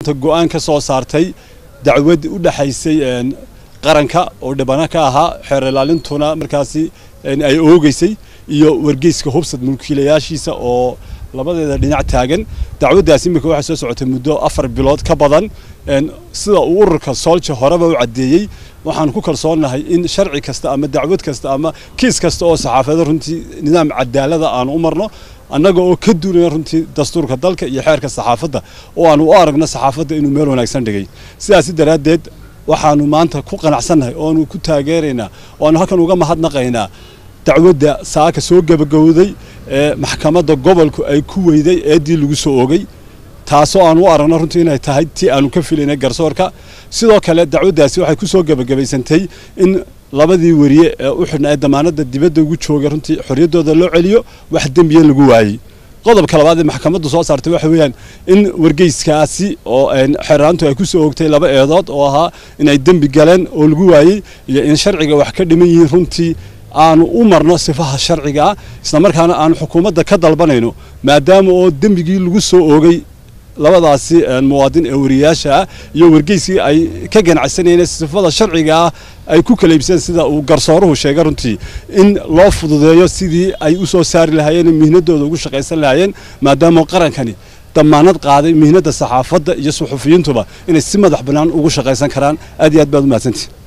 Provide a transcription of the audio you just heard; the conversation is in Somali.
go-aan ka soo saartay dacwad u dhexaysay qaranka oo dhibano ka ahaa xeer ilaalintuna markaasi ay oogeysay iyo wargeyska hubsad mulkiilayaashiisa oo labadeeda dhinac taagan dacwaddaas imika waxay soo socotay muddo afar bilood ka badan sida uu ururka soolja horeba u caddeeyey waxaan ku kalsoonnahay in sharci kasta ama dacwad kasta ama kiis kasta oo saxaafada runtii nidaam cadaalada aanu u marno annaga oo ka duulaya runtii dastuurka dalka iyo xeerka saxaafadda oo aanu u aragno saxaafadda inuu meel wanaagsan dhigay sidaasi daraaddeed waxaanu maanta ku qanacsannahay ooanu ku taageeraynaa oo aanu halkan uga mahadnaqaynaa dacwadda saaka soo gebagowday ee maxkamadda gobolku ay ku weyday eeddii lagu soo ogay taasoo aan u aragno runtii inay tahay tii aanu ka filaynay garsoorka sidoo kale dacwaddaasi waxay ku soo gebagabaysantay in labadii weriye ee u xidhnaa ee damaanadda dibadda ugu joogay runtii xorriyaddooda loo celiyo wax dembiya lagu waayey qodobka labaad ee maxkamaddu soo saartay waxa weeyaan in wargeyskaasi oo xeeraantu ay ku soo ogtay laba eedood oo ahaa inay dembi galeen oo lagu waayey iyo in sharciga wax ka dhiman yihiin runtii aanu u marno sifaha sharcigaa islamarkaana aanu xukuumadda ka dalbanayno maadaama oo dembigii lagu soo oogay labadaasi muwaadin ee wariyayaasha ah iyo wargeyskii ay ka ganacsanayeen sifada sharciga ah ay ku kala iibseen sida uu garsooruhu sheegay runtii in loo fududeeyo sidii ay u soo saari lahaayeen mihnadooda ugu shaqaysan lahaayeen maadaama qarankani damaanad qaaday mihnadda saxaafadda iyo suxufiyiintuba inay si madax bannaan ugu shaqaysan karaan aad iyo aad baad u mahadsantihi